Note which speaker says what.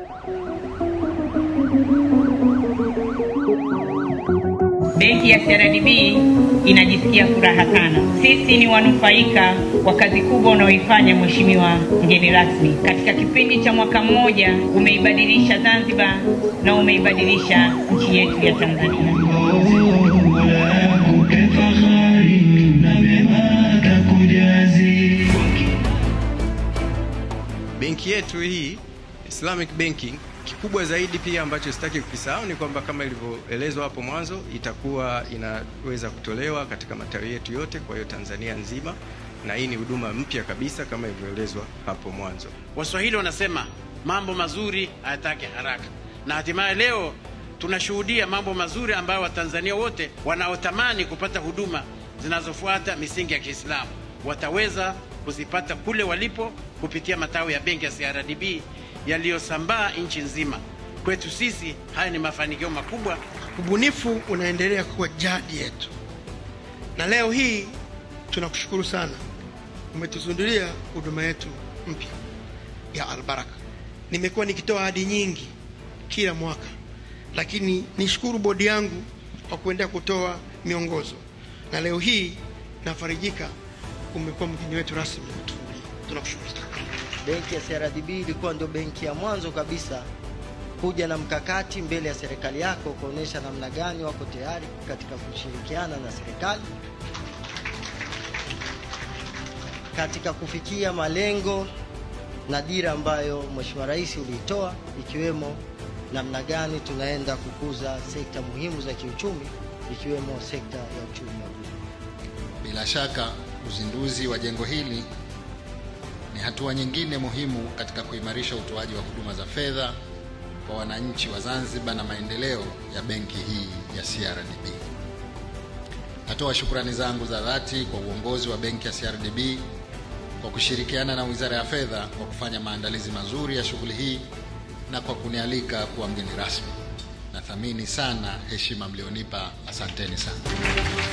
Speaker 1: Benki ya CRDB inajisikia furaha sana. Sisi ni wanufaika wa kazi kubwa unaoifanya Mheshimiwa mgeni rasmi. Katika kipindi cha mwaka mmoja umeibadilisha Zanzibar na umeibadilisha nchi yetu ya Tanzania.
Speaker 2: Benki yetu hii Islamic Banking, kikubwa zaidi pia ambacho sitaki kukisahau ni kwamba kama ilivyoelezwa hapo mwanzo, itakuwa inaweza kutolewa katika matawi yetu yote, kwa hiyo Tanzania nzima, na hii ni huduma mpya kabisa kama ilivyoelezwa hapo mwanzo.
Speaker 3: Waswahili wanasema mambo mazuri hayataki haraka, na hatimaye leo tunashuhudia mambo mazuri ambayo Watanzania wote wanaotamani kupata huduma zinazofuata misingi ya Kiislamu wataweza kuzipata kule walipo kupitia matawi ya benki ya CRDB yaliyosambaa nchi nzima. Kwetu sisi haya ni mafanikio makubwa.
Speaker 4: Ubunifu unaendelea kuwa jadi yetu, na leo hii tunakushukuru sana, umetuzindulia huduma yetu mpya ya Albaraka. Nimekuwa nikitoa ahadi nyingi kila mwaka, lakini nishukuru bodi yangu kwa kuendelea kutoa miongozo, na leo hii nafarijika, umekuwa mgeni wetu rasmi umetufungulia. Tunakushukuru sana.
Speaker 5: Benki ya CRDB ilikuwa ndio benki ya mwanzo kabisa kuja na mkakati mbele ya serikali yako kuonyesha namna gani wako tayari katika kushirikiana na serikali katika kufikia malengo na dira ambayo Mheshimiwa Rais uliitoa ikiwemo namna gani tunaenda kukuza sekta muhimu za kiuchumi ikiwemo sekta ya uchumi wa buluu.
Speaker 6: Bila shaka uzinduzi wa jengo hili ni hatua nyingine muhimu katika kuimarisha utoaji wa huduma za fedha kwa wananchi wa Zanzibar na maendeleo ya benki hii ya CRDB. Natoa shukrani zangu za dhati kwa uongozi wa benki ya CRDB kwa kushirikiana na Wizara ya Fedha kwa kufanya maandalizi mazuri ya shughuli hii na kwa kunialika kuwa mgeni rasmi. Nathamini sana heshima mlionipa, asanteni sana.